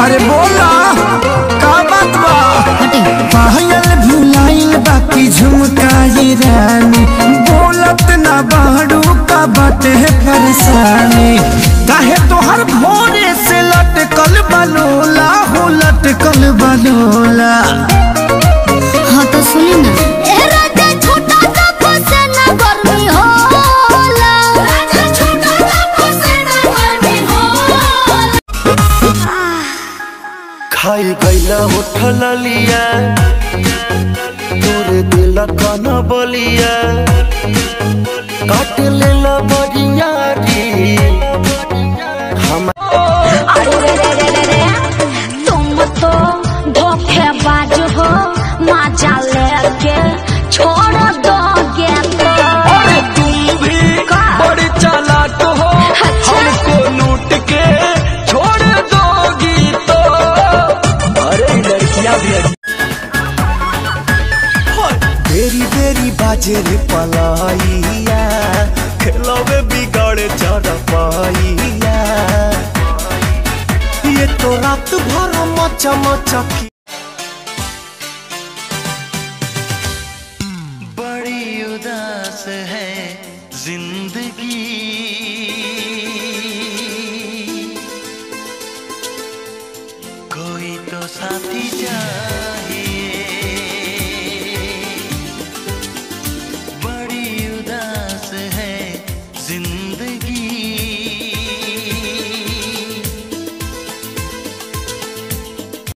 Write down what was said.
अरे बोला का बात बा हटे पायल भुलाइल बाकी झुमकाई रानी बोलत ना बाड़ू का बाटे परेशानी काहे तोहर भोरे से लटकल बलोला हो लटकल बलोला हाँ तो सुनी ना ए राजा छोटा सा फसे ना गर्मी होला राजा छोटा सा फसे ना गर्मी होला खाई गईला उठल लिया तोरे दिल कन बलिया काट लेला बरिया री हम अरे रे रे रे रे रे तुम तो धोखेबाज हो मजा लेके छोड़ दोगे तो अरे तुम भी का? बड़ी चालाक हो अच्छा। हमको लूट के छोड़ दोगी तो अरे लड़कियां भी बेरी बेरी बाजे रे पलाइया खेलवे बिगड़े चढ़पाइया ये तो रात भर मचा मचा की बड़ी उदास है जिंदगी